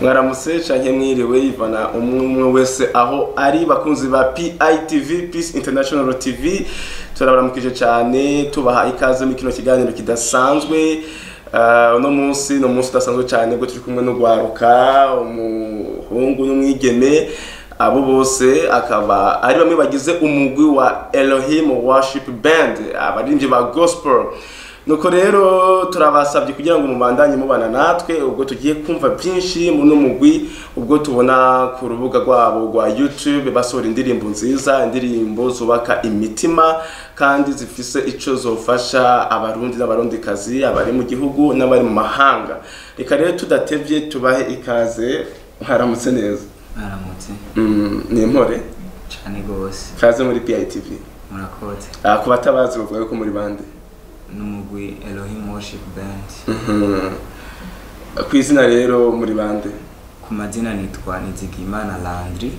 mwaramutse canke mwiriwe ivana umwe umwe wese aho ari bakunzi ba PITV Peace International TV turabaramukije cyane tubaha ikaze muri kino kiganiro kidasanzwe Uh, uno munsi ni umunsi udasanzwe cyane ubwo turi kumwe n'ugwaruka umuhungu n'umwigeme abo bose akaba ari bamwe bagize umugwi wa Elohim Worship Band abaririmbyi ba gospel nuko rero turabasabye kugira ngo mubandanye mubana natwe ubwo tugiye kumva byinshi muri uno mugwi ubwo tubona ku rubuga rwabo rwa YouTube basohora indirimbo nziza indirimbo zubaka imitima kandi zifise ico zofasha abarundi n'abarundikazi abari mu gihugu n'abari mu mahanga reka rero tudatevye tubahe ikaze haramutse neza mwaramutse mm, ni impore cyane rwose kaze muri PITV murakoze ah, ku batabazi bavuga ko muri bande n'umugwi Elohim Worship Band Mhm. ku izina rero muri bande ku mazina nitwa Nizigimana Landry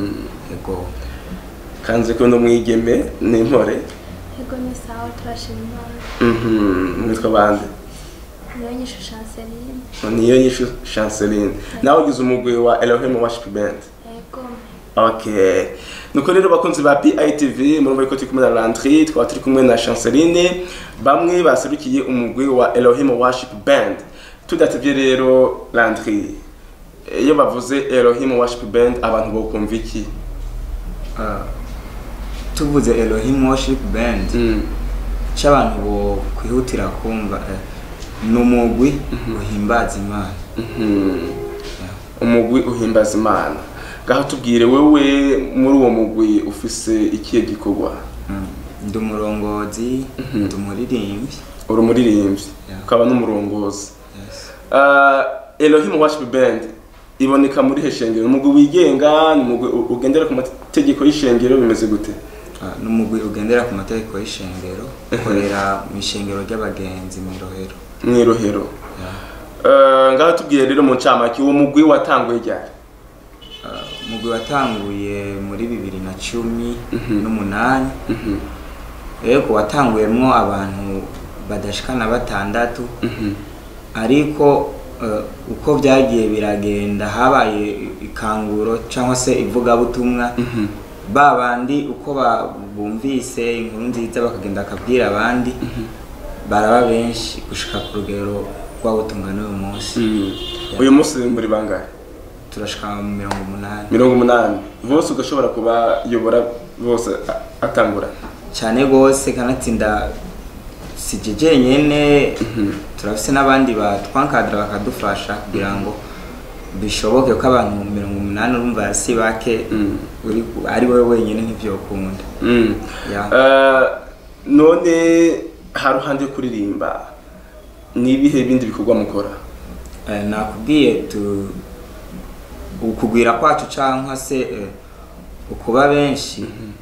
ego kanze ko no mwigeme ni impore Ego ni sawa turashima Imana. Mhm. mwitwa bande Niyo nyishu Chanceline. niyo yishu chanceline nawe ugize umugwi wa Elohim Worship Band Ego. okay nuko rero bakunzi ba PITV murumva ko turi kumwe na Landry twaba turi kumwe na Chanceline bamwe baserukiye umugwi wa Elohim Worship Band tudatevye rero Landry iyo bavuze Elohim Worship Band abantu bokumva iki Ah, tuvuze Elohim Worship Band Mm. cy'abantu bo kwihutira kumva eh, ni umugwi uhimbaza Imana Mhm. Yeah. umugwi uhimbaza imana ngaho tubwire wewe muri uwo mugwi ufise ikihe gikorwa Mm. ndi umurongozi ndi umuririmbyi uri umuririmbyi Yeah. ukaba n'umurongozi yes. uh, Elohim Worship Band iboneka muri he shengero umugwi wigenga ni umugwi u- ugendera ku mategeko y'ishengero bimeze gute Ah, ni umugwi ugendera ku mategeko y'ishengero ukorera mu ishengero ry'abagenzi mu irohero mwirohero Yeah. uh, ngaho tubwire rero mu ncamake uwo mugwi watanguye ryari Ah, umugwi watanguye muri bibiri na cumi n'umunani yego watanguyemwo abantu badashikana batandatu ariko eh, uko byagiye biragenda habaye ikanguro cyangwa se ivugabutumwa ba bandi uko ba- bumvise inkuru nziza bakagenda bakabwira abandi baraba benshi gushika ku rugero rw'abutumwa n'uyu munsi uyu munsi muri bangahe turashika mu mirongo umunani mirongo umunani bose ugashobora kubayobora bose a- atangura cyane rwose kanatsinda sije jenyene turafise n'abandi batwankadira bakadufasha kugira ngo bishoboke ko abantu mirongo umunani urumva si bake uri ari wowe wenyine ntivyokunda Mm. Ya. Uh, none haruhande yo kuririmba ni ibihe bindi bikorwa mukora Eh, nakubwiye tu ukugwira kwacu cyangwa se eh, ukuba benshi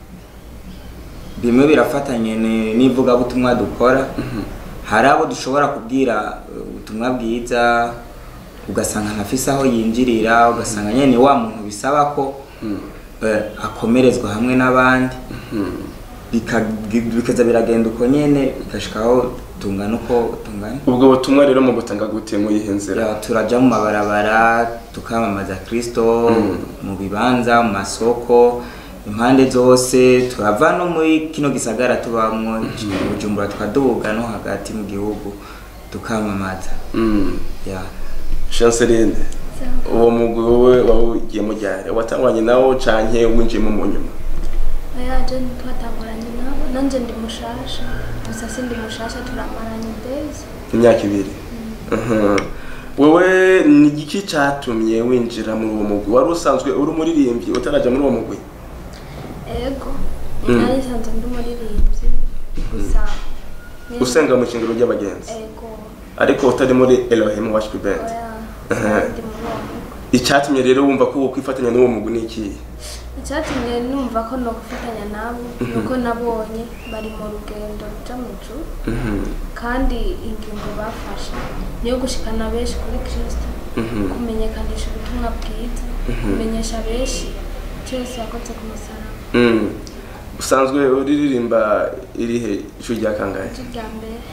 bimwe birafatanye ni- n'ivugabutumwa dukora hari abo dushobora kubwira eh, ubutumwa bwiza ugasanga ntafise aho yinjirira ugasanga nyene ni wa muntu bisaba ko eh, akomerezwa hamwe n'abandi Bika- bikaza biragenda uko nyene bigashikaho tungana uko tungana ubwo butumwa rero mu gutanga gute mu yihe nzira Ya, turaja mu mabarabara tukamamaza kristo mu bibanza mu masoko impande zose turava no muri kino gisagara tubamwo bujumbura tukaduga no hagati mu gihugu tukamamaza Mm. ya chanceline uwo mugwi wowe wawugiyemo ryari watangwanye nawo canke winjiyemo mu nyuma Oya je twatanguranye nabo. Nanje ndi mushasha. Gusa sindi mushasha turamaranye days. imyaka ibiri Mhm. wewe ni igiki catumye winjira muri uwo mugwi wari usanzwe uri umuririmbyi utaraja muri uwo mugwi Ego. Mm. Nari sanzwe ndi umuririmbyi. Gusa. ni- usenga mu kingiro ry'abagenzi Ego. ariko utari muri Elohim Worship Band Oya. Aha. Ndi muri uwo mugwi. icyatumye rero wumva ko wokwifatanya n'uwo mugwi ni ikihe icyatumye numva ko no gufatanya nabo nuko nabonye bari mu rugendo ruja mu ijuru kandi ingingo bafashe niyo gushikana benshi kuri kristo kumenyekanisha ubutumwa bwiza kumenyesha benshi icyo yesu yakoze ku musaraba Mm. usanzwe uririmba irihe ijwi rya kangahe icyo rya mbere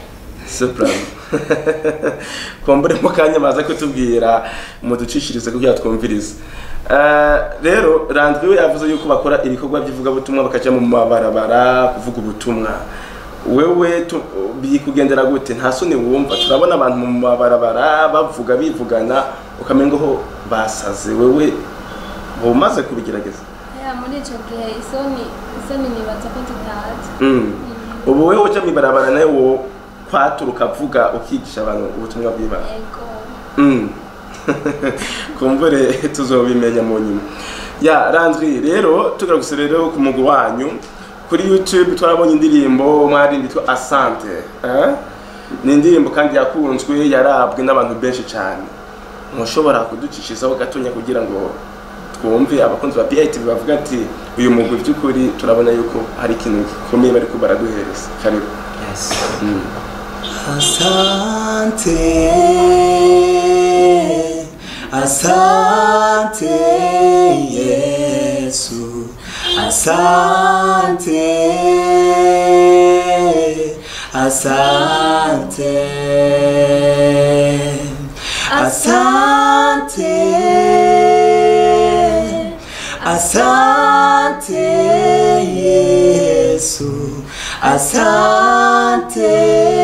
soprano kumbure mu kanya baza kutubwira muducishirize kugira twumvirize Eh, rero randwi we yavuze yuko bakora ibikorwa by'ivugabutumwa bakaja mu mabarabara kuvuga ubutumwa wewe tu- bikugendera gute nta soni wumva turabona abantu mu mabarabara bavuga bivugana ukamenga ho basaze wewe umaze kubigerageza ya muri icyo gihe isoni isoni nibaza ko tutazi Mm. ubu wewe uja mw'ibarabara nawe wo kwaturuka ukavuga ukigisha abantu ubutumwa bw'imana yego Mm. kumbure tuzobimenya mu nyuma ya ranzwi rero tugaraguse rero ku mugwi wanyu kuri youtube twarabonye indirimbo mwarindi yitwa asante eh? ni indirimbo kandi yakunzwe yarabwe n'abantu benshi cyane mushobora kuducishizaho gatonya kugira ngo twumve abakunzi ba PIT bavuga ati uyu mugwi by'ukuri turabona yuko hari ikintu gikomeye bariko baraduhereza karibu yes mm. Asante, asante Yesu, asante, asante, asante, asante Yesu, asante,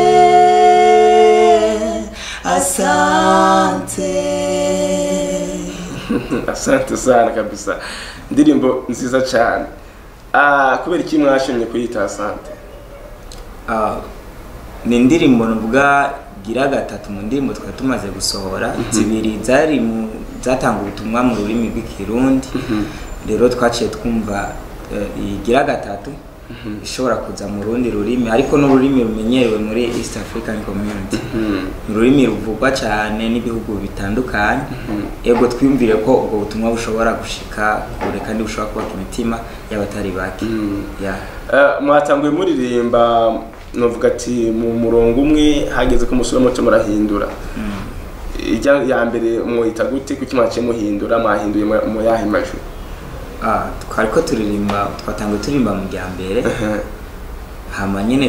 asante. asante sana kabisa indirimbo nziza cyane ah kubera iki mwashimye kuyita asante Ah, ni indirimbo nuvuga gira gatatu mu ndirimbo twari tumaze gusohora zibiri zari mu zatanga ubutumwa mu rurimi rw'ikirundi rero twaciye twumva eh, igira gatatu ishobora kuza mu rundi rurimi ariko n'ururimi rumenyerewe muri east african community ni ururimi ruvugwa cyane n'ibihugu bitandukanye ego twiyumvire ko ubwo butumwa bushobora gushika kure kandi bushobora kubaka imitima y'abatari bake yeah. Eh, mwatanguye muririmba novuga ati mu murongo umwe hageze ko musura muto murahindura ijya ya mbere mwita gute kuki mwaciye muhindura mwahinduye mu- mu yahe majwi Ah, twari ko turirimba twatanguye turirimba mu rya mbere hama nyine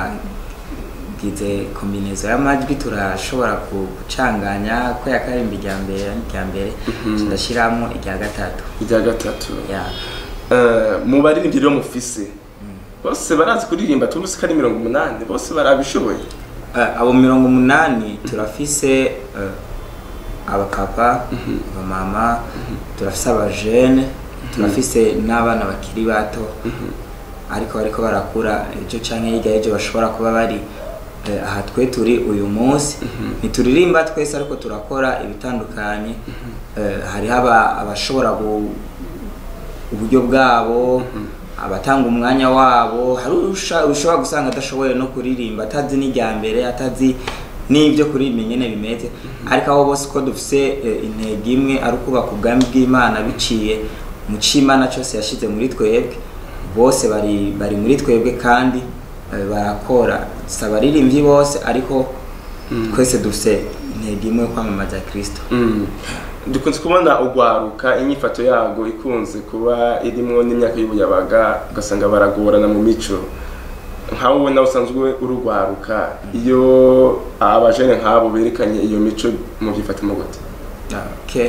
twagize kombinezo y'amajwi turashobora ku- gucanganya ko yakarimba irya mbere n'irya mbere ndashyiramo irya gatatu irya gatatu ya Eh, mu baririmbyi rero mufise bose barazi kuririmba turusi ko ari mirongo umunani bose barabishoboye Eh, abo mirongo umunani turafise eh, abapapa abamama turafise abajene turafise n'abana bakiri bato ariko bariko barakura ejo canke hirya y'ejo bashobora kuba bari eh, aha twe turi uyu munsi ntituririmba twese ariko turakora ibitandukanye Eh, hariho aba- abashobora gu- uburyo bwabo abatanga umwanya wabo hari usha- ushobora gusanga adashoboye no kuririmba atazi n'irya mbere atazi n'ibyo kuririmba ingene bimeze ariko abo bose uko dufise eh, intego imwe ari ukubaka ubwami bw'imana biciye mu c'imana cyose yashize muri twebwe bose bari bari muri twebwe kandi eh, barakora si abaririmbyi bose ariko twese dufise intego imwe yo kwamamaza kristo Mm. dukunze kubona ugwaruka inyifato yago ikunze kuba irimwo n'imyaka y'ubuyabaga ugasanga baragorana mu mico nkawe ubona usanzwe urugwaruka iyo abajene nk'abo berekanye iyo mico mu byifatamo gute Okay.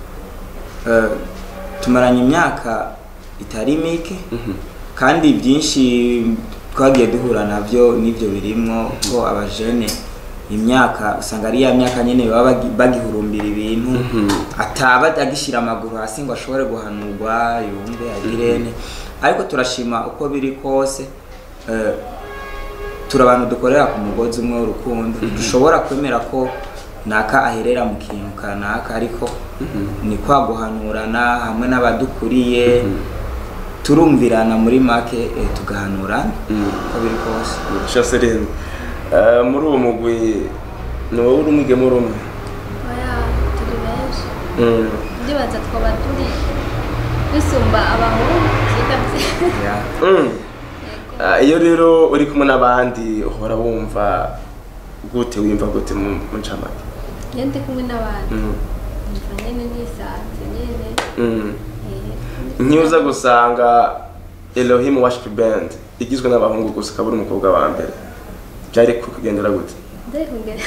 Eh, tumaranye imyaka itari mike kandi byinshi twagiye duhura nabyo n'ibyo birimwo ko abajene imyaka usanga ari ya myaka nyine baba bagi- bagihurumbira ibintu ataba agishyira amaguru hasi ngo ashobore guhanurwa yumve agirene ariko turashima uko biri kose eh, turi abantu dukorera ku mugozi umwe w'urukundo dushobora kwemera ko naka aherera mu kintu kanaka ariko ni kwa guhanurana hamwe n'abadukuriye turumvirana muri make eh, tugahanurana uko biri kose Chaseline uh, muri uwo mugwi ni wowe uri umwige muri umwe oya turi benshi Mm. ndibaza twaba turi dusumba abahungu sindabye Yeah. Mm. Ah, iyo rero uri kumwe n'abandi uhora wumva gute wiyumva gute mu mu ncamake iyo ndi kumwe n'abantu Mm. numva nyine nisanze nyine Mm. eh, nkiuza gusanga Elohim Worship Band igizwe n'abahungu gusa ukaba uri umukobwa wa mbere byari kukugendera gute ndayikongera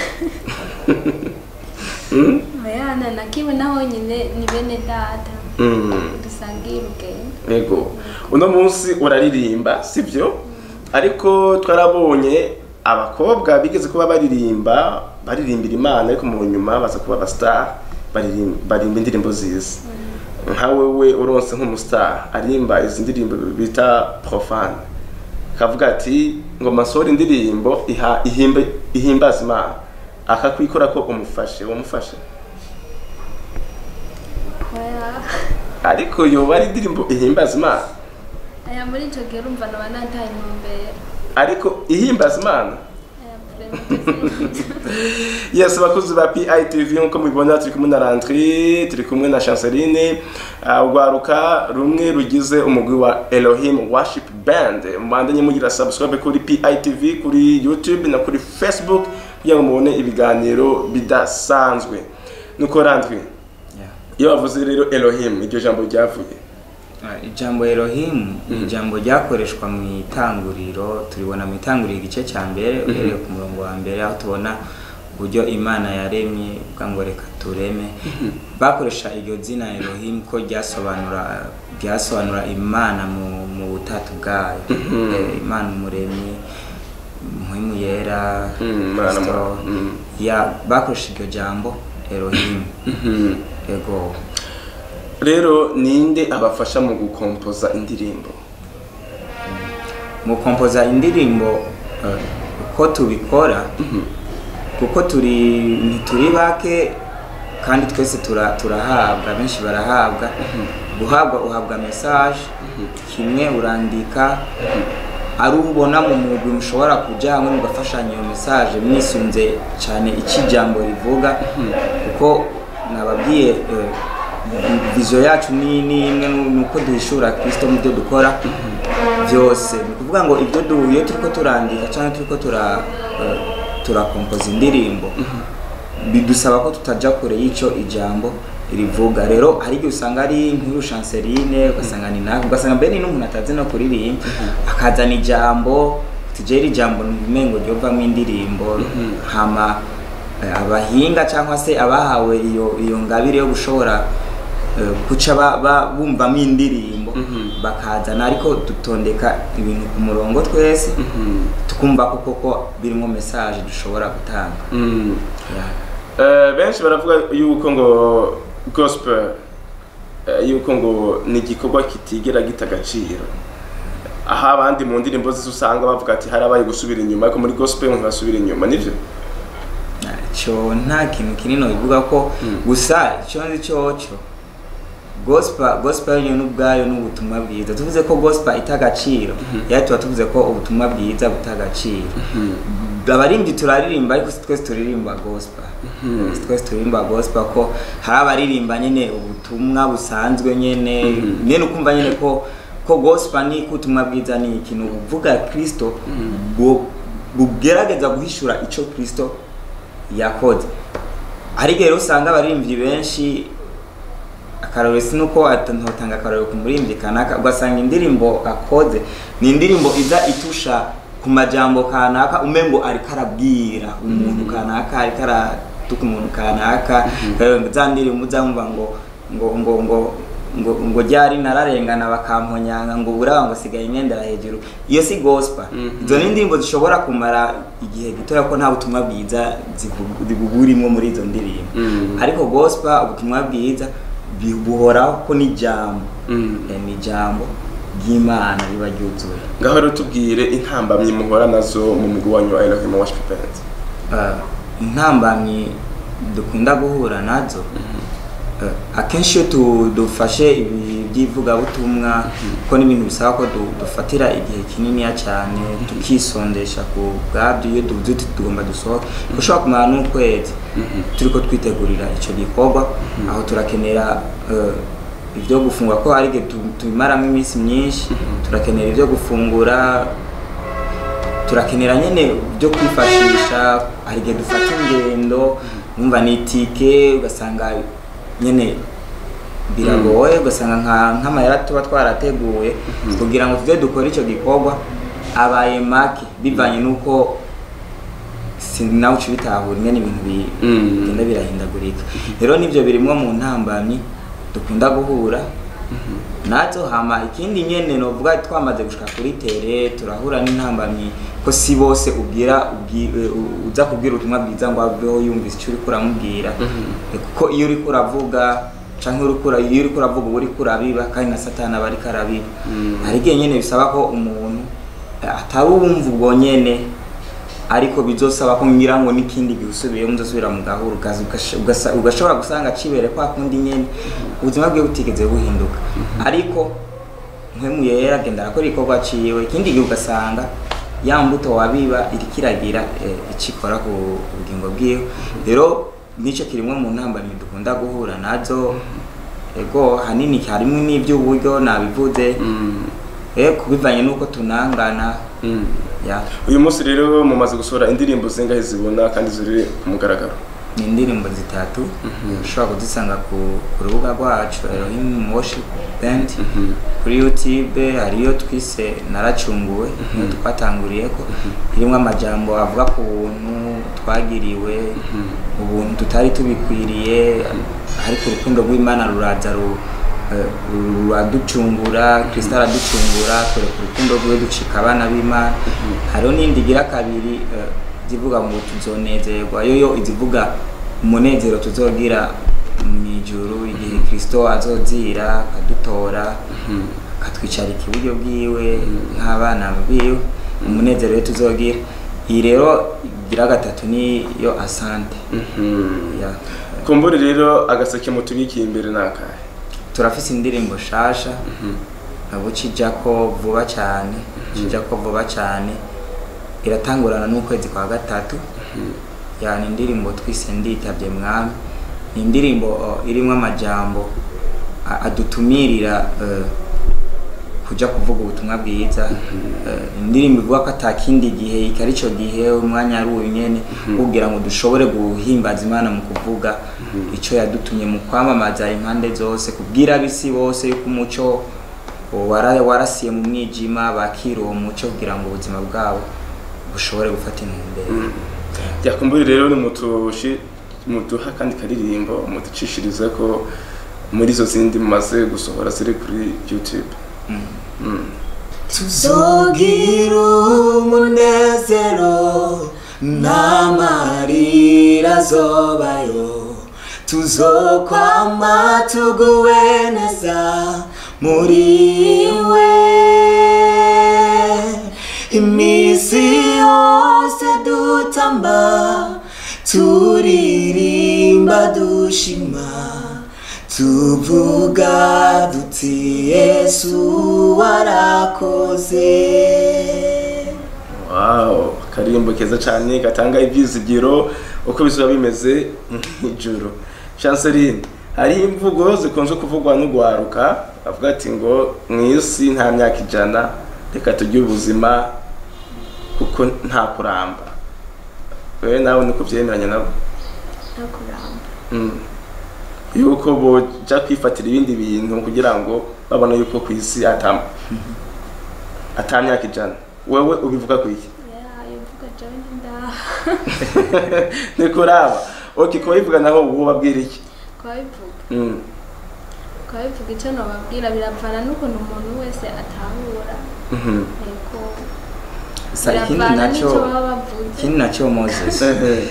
mayana na kimwe naho nyine ni bene data Mm. dusangiye urugendo Ego. Uno munsi uraririmba, sivyo? Ariko twarabonye abakobwa bigeze kuba baririmba, baririmbira Imana ariko mu nyuma baza kuba abastar, baririmba barimba indirimbo ziza. Nka wewe uronse nk'umustar, arimba izi ndirimbo bita profane. Kavuga ati ngo masore indirimbo iha ihimbe ihimbaza Imana. Akakwikora ko umufashe, umufashe. Oya. Ariko yoba ari indirimbo ihimbaza Imana. aya muri icyo gihe urumva naba nantaye intumbero Ariko ihimbaza Imana. aya vraiment yes abakozi ba PITV nkuko mubibona turi kumwe na Landry turi kumwe na Chanceline uh, urwaruka rumwe rugize umugwi wa Elohim Worship Band mubandanye mugira subscribe kuri PITV kuri YouTube na kuri Facebook kugira ngo mubone ibiganiro bidasanzwe nuko Landry Yeah. iyo bavuze rero Elohim iryo jambo ryavuye Ah, ijambo Elohim ni ijambo ryakoreshwa mu itanguriro turibona mu itanguriro igice cya mbere uhereye ku murongo wa mbere aho tubona uburyo imana yaremye uvuga ngo reka tureme bakoresha iryo zina Elohim ko ryasobanura ryasobanura imana mu, mu butatu bwayo Eh, imana umuremyi muhimu yera Mm, Imana Kristo. mu- mm. ya bakoresha iryo jambo Elohim ego rero ninde abafasha mu gukompoza indirimbo mu kompoza indirimbo eh, uko tubikora kuko turi ntituri bake kandi twese tura- turahabwa benshi barahabwa guhabwa uhabwa message kimwe urandika ari ubona mu mugwi mushobora kujya hamwe mugafashanya iyo message mwisunze cyane icyo ijambo rivuga kuko nababwiye eh, vision yacu ni ni imwe nu- nuko duhishura Kristo mu byo dukora byose ni ukuvuga ngo ibyo du iyo turiko turandika cyangwa turiko tura eh, turakompoza indirimbo bidusaba ko tutajya kure y'icyo ijambo rivuga rero hari igihe usanga ari nk'iyo chanceline ugasanga ni nawe ugasanga mbere ni n'umuntu atazi no kuririmba akazana ijambo tujere ijambo umengo ryovamo indirimbo hama eh, abahinga cyangwa se abahawe iyo iyo ngabire yo gushobora eh, guca ba- ba- bumvamo indirimbo bakazana ariko dutondeka ibintu ku murongo twese tukumva ko koko birimo message dushobora gutanga mm. Yeah. Eh, benshi baravuga yuko ngo gospel eh, yuko ngo ni igikorwa kitigera gita agaciro aho abandi mu ndirimbo zose usanga bavuga ati harabaye gusubira inyuma ariko muri gospel ntibasubira inyuma nivyo cyo nta kintu kinini bivuga ko gusa icyo nzi cyoco gospel gospel yo n'ubwayo n'ubutumwa bwiza tuvuze ko gospel ita agaciro yari tuba tuvuze ko ubutumwa bwiza buta agaciro abaririmbyi turaririmba ariko si twese turirimba gospel si twese turirimba gospel ko hari abaririmba nyine ubutumwa busanzwe nyine nyine ukumva nyine ko ko gospel ni ko ubutumwa bwiza ni ikintu buvuga kristo bu- bugerageza guhishura icyo kristo yakoze hari igihe rero usanga abaririmbyi benshi akarorero si nuko atantanga akarorero ku muririmbyi kanaka ugasanga indirimbo akoze ni indirimbo iza itusha ku majambo kanaka umengo ariko arabwira umuntu kanaka ariko aratuka umuntu kanaka Eh, za ndirimbo uzamva ngo ngo ngo ngo ngo ngo ryari nararengana bakamponyanga ngo buraba ngo sigaye imyendera hejuru iyo si gospel izo ni indirimbo zishobora kumara igihe gitoya ko nta butumwa bwiza zivu- zibuburimo muri izo ndirimbo Mm. ariko gospel ubutumwa bwiza bi- buhoraho ko ni ijambo Mm. Eh, ni ijambo ry'imana riba ryuzuye ngaho rero tubwire intambamyi muhora nazo mu mugwi wanyu wa Elohim Worship Band Eh, intambamyi dukunda guhura nazo eh, akenshi iyo tu- dufashe ibi by'ivugabutumwa ko n'ibintu bisaba ko du- dufatira igihe kininiya cyane tukisondesha ku bwabyo iyo tuvuze uti tugomba dusohoke ushobora kumara n'ukwezi turiko twitegurira icyo gikorwa aho turakenera eh, ibyo gufungura ko hari igihe tu- tubimaramo iminsi myinshi turakenera ibyo gufungura turakenera nyine byo kwifashisha hari igihe dufata ingendo numva ni itike ugasanga nyine biragoye ugasanga nka nk'amayera tuba twarateguye kugira ngo tujye dukore icyo gikorwa abaye make bivanye n'uko si nawe uca ubitahura ingene ibintu bi- Mm. bigenda birahindagurika rero nivyo birimwo mu ntambamyi dukunda guhura nazo hama ikindi nyene novuga twamaze gushika kuri tere turahura n'intambamyi ko si bose ubwira ubwi- eh, u- uza kubwira ubutumwa bwiza ngo aveho yumvise icyo uriko uramubwira Eh, kuko iyo uriko uravuga canke uriko ura- iyo uriko uravuga uba uriko urabiba kandi na satani aba ariko arabiba hari igihe nyene bisaba ko umuntu eh, atari uwumva ubwo nyene ariko bizosaba ko ngira ngo n'ikindi gihe usubiyemo uzosubira mu gahuru ugaza- ugasha- ugasa- ugashobora gusanga cibere kwa kundi nyene ubuzima bwe butigeze buhinduka ariko mpwemu yera agenda arakora igikorwa ciwe ikindi gihe ugasanga ya mbuto wabiba iriko iragira eh, ico ikora ku bugingo bwiwe rero nico kirimwe mu ntambamyi dukunda guhura nazo ego hanini harimwo n'ivy'uburyo nabivuze Mm. eh kubivanye n'uko tunangana Mm. ya uyu munsi rero mumaze gusohora indirimbo zingahe zibona kandi ziri ku mugaragaro ni indirimbo zitatu ushobora kuzisanga ku, ku rubuga rwacu Elohim Worship Band kuri YouTube hariyo twise naracunguwe niyo twatanguriyeko irimo amajambo avuga ku buntu twagiriwe ubuntu tutari tubikwiriye ariko urukundo rw'Imana ruraza ru eh, ruraducungura Kristo araducungura twereka urukundo rwiwe ducika abana b'Imana hariho n'indi igira kabiri eh, zivuga ngo tuzonezerwa yoyo izivuga umunezero tuzogira mu ijuru igihe Kristo azozira akadutora akatwicarika iburyo bwiwe nk'abana biwe umunezero we tuzogira iyi rero igira gatatu niyo asante ya kumbure rero agaseke mutubikiye imbere nakahe turafise indirimbo shasha nabo cijako vuba cyane cijako vuba cyane iratangurana n'ukwezi kwa gatatu yani indirimbo twise nditavye mwami ni indirimbo uh, irimwo amajambo a- adutumirira uh, kuja kuvuga ubutumwa bwiza uh, indirimbo ivuga ko atakindi gihe iki ari cyo gihe umwanya ari uyu nyene kugira ngo dushobore guhimbaza imana mu kuvuga ico yadutumye mu kwamamaza impande zose kubwira abisi bose yuko umuco wara- warasiye mu mwijima bakira uwo muco kugira ngo ubuzima bwabo bushobore gufata intumbero yakumbure rero ni mutushi muduha kandi karirimbo muducishirize ko muri izo zindi mumaze gusohora ziri kuri youtube Mm. tuzogira umunezero n'amarira azobayo tuzokwama tuguwe neza muri we iminsi yose dutamba turirimba dushima tuvuga duti yesu warakoze wow karirimbo keza cyane gatanga ibyizigiro uko bizuba bimeze ijoro chanceline hari imvugo zikunze kuvugwa n'ugwaruka avuga ati ngo mu isi nta myaka ijana reka tugire ubuzima kuko nta kuramba wewe nawe niko byemeranya nabo nta kuramba Mm. yuko boja kwifatira ibindi bintu kugira ngo babone yuko ku isi ata ata myaka ijana wewe ubivuga ku iki Yeah, ivuga jewe ndi ndaha nikuraba ok kuba bivuga naho uwo babwira iki kwabivuga Mm. kwabivuga icyo nababwira biravana n'ukuntu umuntu wese atahura Mhm. yego Sa ikindi biravana naco n'icyo baba bavuze ikindi naco Moses Ehe.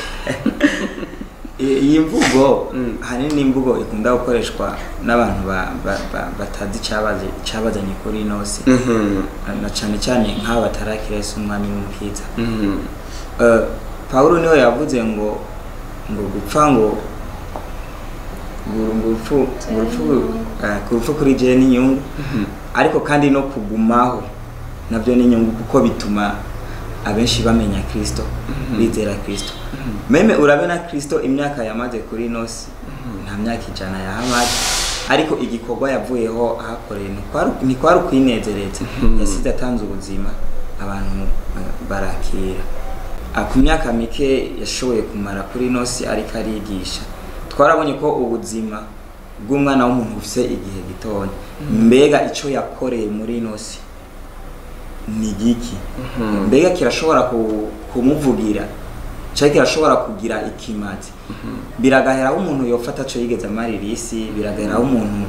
I- iyi mvugo Mm. ahanini ni imvugo ikunda gukoreshwa n'abantu ba- ba- ba- batazi icabaze- icabazanye kuri ino si Mhm. na cane cane nk'abo batarakira Yesu umwami n'umukiza Mhm. Eh, Pawulo niwe yavuze ngo ngo gupfa ngo ngo- ngo urupfu ngo urupfu eh, ku rupfu kuri jewe n'inyungu ariko kandi no kugumaho nabyo ni inyungu kuko bituma abenshi bamenya Kristo bizera Kristo meme urabe na Kristo imyaka yamaze kuri ino si nta myaka ijana yahamaze ariko igikorwa yavuyeho ahakoreye ntikwari- ntikwari ukwinezereza yasize atanze ubuzima abantu eh, barakira Ah, ku myaka mike yashoboye kumara kuri ino si ariko arigisha twarabonye ko ubuzima bw'umwana w'umuntu bufise igihe gitoya mbega icyo yakoreye muri ino si ni giki mbega kirashobora ku- kumuvugira cyari kirashobora kugira ikimazi biragahera aho umuntu yofata aco yigeze amarira isi biragahera aho umuntu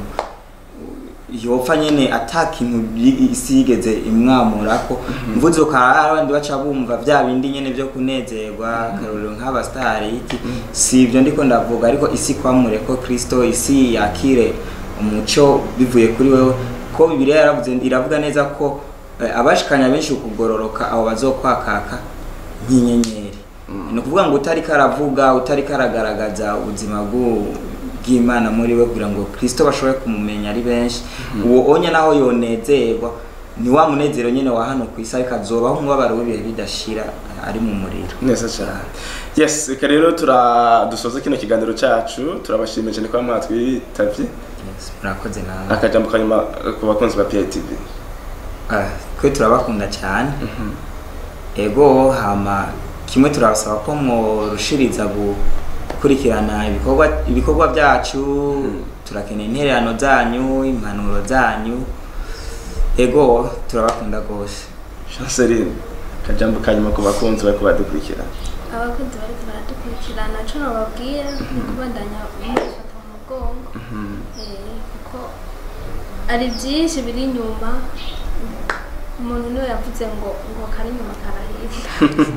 yopfa nyene ata kintu yi- isi yigeze imwamurako mvuze ukara abandi baca bumva vya bindi nyene vyo kunezerwa karorero nk'abastari iki si ivyo ndiko ndavuga ariko isi kwamure ko kristo isi yakire umuco bivuye kuri wewe ko bibiliya yaravuze iravuga neza ko eh, abashikanya benshi ukugororoka abo bazokwakaka nk'inyenyeri ni ukuvuga ngo utari karavuga utari karagaragaza ubuzima bw'u- bw'imana muri we kugira ngo kristo bashobore kumumenya ari benshi uwo onye naho yonezerwa ni wa munezero nyene wa hano ku isi ariko azobaho umubabaro w'ibihe bidashira ari mu muriro neza cyane yes reka rero tura dusoza kino kiganiro cyacu turabashimiye cyane kuba mwatwitavye Yes, murakoze nawe akajambo kanyuma eh, ku bakunzi ba PITV Ah, twe turabakunda cyane ego hama kimwe turabasaba ko mworushiriza gukurikirana ibikorwa ibikorwa byacu turakeneye intererano zanyu impanuro zanyu ego turabakunda rwose Chanceline akajambo kanyuma ku bakunzi bari kubadukurikira abakunzi bariko baradukurikirana co nobabwira ni kubandanya mubifata mu mugongo Eh, kuko ari byinshi biri inyuma umuntu niwe yavuze ngo ngo kari inyuma karahinda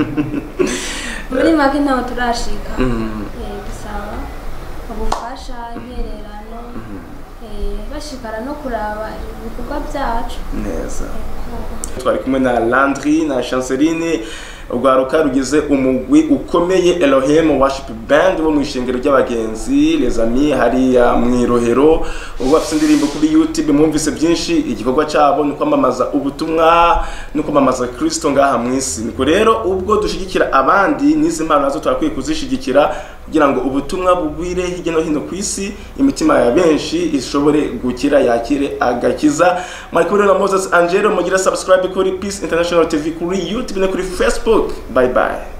muri make ntaho turashika Eh, dusaba ubufasha intererano eh, bashikara no kuraba ibikorwa byacu neza twari kumwe na Landry na Chanceline urwaruka rugize umugwi ukomeye Elohim Worship Band bo mu ishengero ry'abagenzi les amis hariya mu irohero ubu bafite indirimbo kuri YouTube mwumvise byinshi igikorwa cyabo ni kwamamaza ubutumwa no kwamamaza Kristo ngaha mu isi niko rero ubwo dushigikira abandi n'izi mpano nazo twakwiye kuzishigikira kugira ngo ubutumwa bugwire hirya no hino ku isi imitima ya benshi ishobore gukira yakire agakiza mwari kumwe na Moses Angelo mugira subscribe kuri Peace International TV kuri YouTube no kuri Facebook bye bye